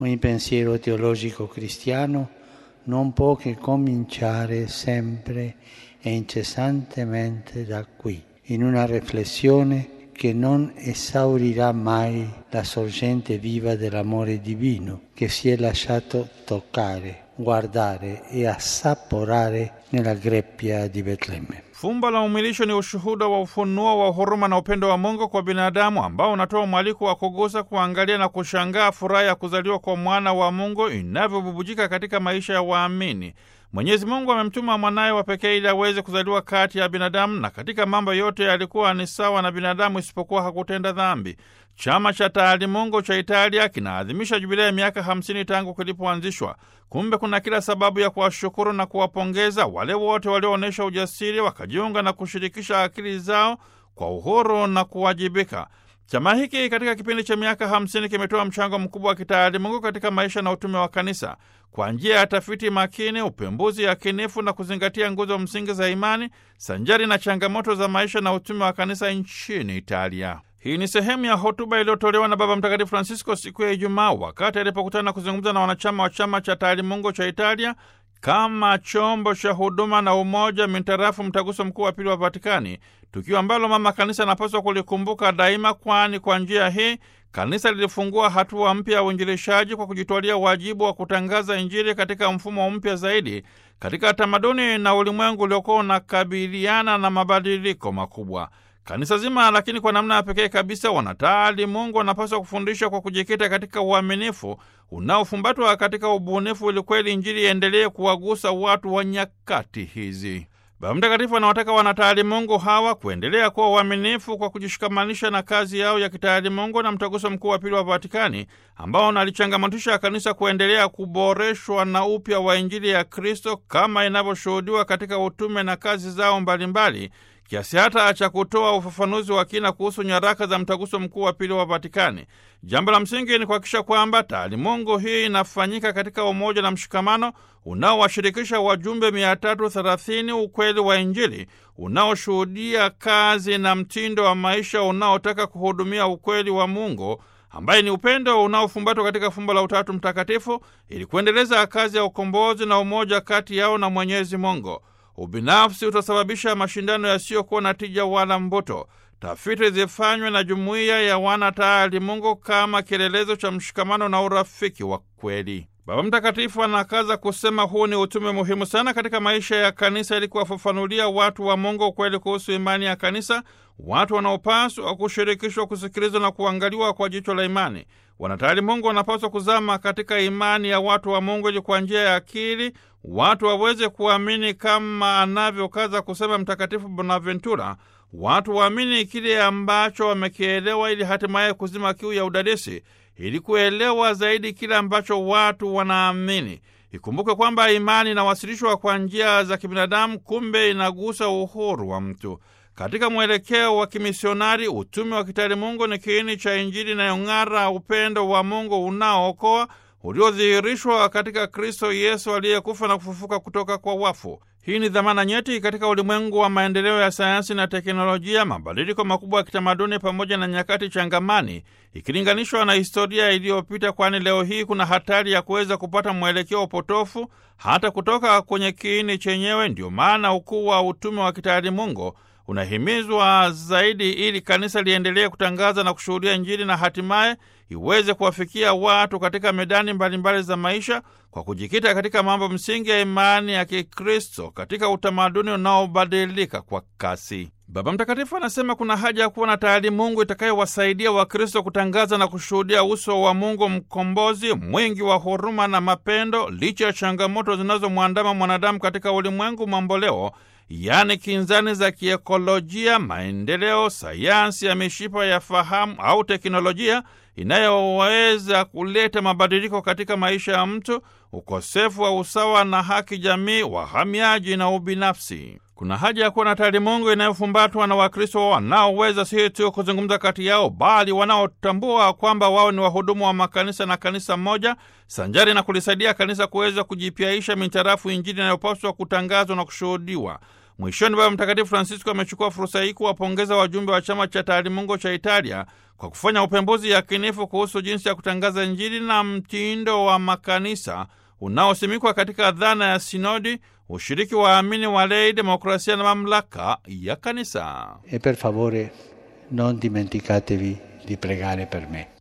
Ogni pensiero teologico cristiano non può che cominciare sempre e incessantemente da qui, in una riflessione che non esaurirà mai la sorgente viva dell'amore divino che si è lasciato toccare, guardare e assaporare nella greppia di Betlemme. Fumbo la umilisho ni ushuhuda wa ufunuo wa huruma na upendo wa Mungu kwa binadamu ambao unatoa mwaliko wa kugusa, kuangalia na kushangaa furaha ya kuzaliwa kwa mwana wa Mungu inavyobubujika katika maisha ya waamini. Mwenyezi Mungu amemtuma mwanaye wa pekee ili aweze kuzaliwa kati ya binadamu, na katika mambo yote alikuwa ni sawa na binadamu isipokuwa hakutenda dhambi. Chama cha Taalimungu cha Italia kinaadhimisha jubilei ya miaka hamsini tangu kilipoanzishwa. Kumbe kuna kila sababu ya kuwashukuru na kuwapongeza wale wote walioonyesha ujasiri, wakajiunga na kushirikisha akili zao kwa uhuru na kuwajibika. Chama hiki katika kipindi cha miaka hamsini kimetoa mchango mkubwa wa kitaalimungu katika maisha na utume wa kanisa kwa njia ya tafiti makini, upembuzi yakinifu na kuzingatia nguzo msingi za imani sanjari na changamoto za maisha na utume wa kanisa nchini Italia. Hii ni sehemu ya hotuba iliyotolewa na Baba Mtakatifu Francisco siku ya Ijumaa wakati alipokutana kuzungumza na wanachama wa chama cha taalimungu cha Italia kama chombo cha huduma na umoja mintarafu mtaguso mkuu wa pili wa Vatikani, tukio ambalo mama kanisa anapaswa kulikumbuka daima, kwani kwa njia hii kanisa lilifungua hatua mpya ya uinjilishaji kwa kujitwalia wajibu wa kutangaza Injili katika mfumo mpya zaidi katika tamaduni na ulimwengu uliokuwa unakabiliana na mabadiliko makubwa. Kanisa zima lakini kwa namna ya pekee kabisa, wanataali Mungu wanapaswa kufundisha kwa kujikita katika uaminifu unaofumbatwa katika ubunifu, ili kweli Injili iendelee kuwagusa watu wa nyakati hizi. Baba Mtakatifu anawataka wanataalimungu hawa kuendelea kuwa uaminifu kwa kujishikamanisha na kazi yao ya kitaalimungu na mtaguso mkuu wa pili wa Vatikani ambao unalichangamotisha kanisa kuendelea kuboreshwa na upya wa Injili ya Kristo kama inavyoshuhudiwa katika utume na kazi zao mbalimbali kiasi hata cha kutoa ufafanuzi wa kina kuhusu nyaraka za mtaguso mkuu wa pili wa Vatikani. Jambo la msingi ni kuhakikisha kwamba taalimungu hii inafanyika katika umoja na mshikamano unaowashirikisha wajumbe 330 ukweli wa Injili unaoshuhudia kazi na mtindo wa maisha unaotaka kuhudumia ukweli wa Mungu ambaye ni upendo unaofumbatwa katika fumbo la Utatu Mtakatifu ili kuendeleza kazi ya ukombozi na umoja kati yao na Mwenyezi Mungu. Ubinafsi utasababisha mashindano yasiyokuwa na tija wala mvuto. Tafiti zifanywe na jumuiya ya wanataalimungu kama kielelezo cha mshikamano na urafiki wa kweli. Baba Mtakatifu anakaza kusema huu ni utume muhimu sana katika maisha ya kanisa, ili kuwafafanulia watu wa Mungu ukweli kuhusu imani ya kanisa, watu wanaopaswa kushirikishwa, kusikilizwa na kuangaliwa kwa jicho la imani. Wanataalimungu wanapaswa kuzama katika imani ya watu wa Mungu ili kwa njia ya akili watu waweze kuamini kama anavyokaza kusema Mtakatifu Bonaventura, watu waamini kile ambacho wamekielewa, ili hatimaye kuzima kiu ya udadisi, ili kuelewa zaidi kile ambacho watu wanaamini. Ikumbuke kwamba imani inawasilishwa kwa njia za kibinadamu, kumbe inagusa uhuru wa mtu. Katika mwelekeo wa kimisionari, utume wa kitaalimungu ni kiini cha Injili inayong'ara, upendo wa Mungu unaookoa uliodhihirishwa katika Kristo Yesu aliyekufa na kufufuka kutoka kwa wafu. Hii ni dhamana nyeti katika ulimwengu wa maendeleo ya sayansi na teknolojia, mabadiliko makubwa ya kitamaduni, pamoja na nyakati changamani ikilinganishwa na historia iliyopita, kwani leo hii kuna hatari ya kuweza kupata mwelekeo potofu hata kutoka kwenye kiini chenyewe. Ndio maana ukuu wa utume wa kitaalimungu unahimizwa zaidi ili kanisa liendelee kutangaza na kushuhudia Injili na hatimaye iweze kuwafikia watu katika medani mbalimbali za maisha kwa kujikita katika mambo msingi ya imani ya Kikristo katika utamaduni unaobadilika kwa kasi. Baba Mtakatifu anasema kuna haja ya kuwa na taalimungu itakayowasaidia Wakristo kutangaza na kushuhudia uso wa Mungu mkombozi mwingi wa huruma na mapendo, licha ya changamoto zinazomwandama mwanadamu katika ulimwengu mamboleo yaani kinzani za kiekolojia, maendeleo, sayansi ya mishipa ya fahamu au teknolojia inayoweza kuleta mabadiliko katika maisha ya mtu, ukosefu wa usawa na haki jamii, wahamiaji na ubinafsi. Kuna haja ya kuwa na taalimungu inayofumbatwa na Wakristo wanaoweza si tu kuzungumza kati yao, bali wanaotambua kwamba wao ni wahudumu wa makanisa na kanisa moja, sanjari na kulisaidia kanisa kuweza kujipyaisha mintarafu Injili inayopaswa kutangazwa na kushuhudiwa. Mwishoni, Baba Mtakatifu Francisco amechukua fursa hii kuwapongeza wajumbe wa chama cha taalimungu cha Italia kwa kufanya upembuzi yakinifu kuhusu jinsi ya kutangaza Injili na mtindo wa makanisa unaosimikwa katika dhana ya sinodi, ushiriki wa amini walei, demokrasia na mamlaka ya kanisa. E per favore non dimenticatevi di pregare per me.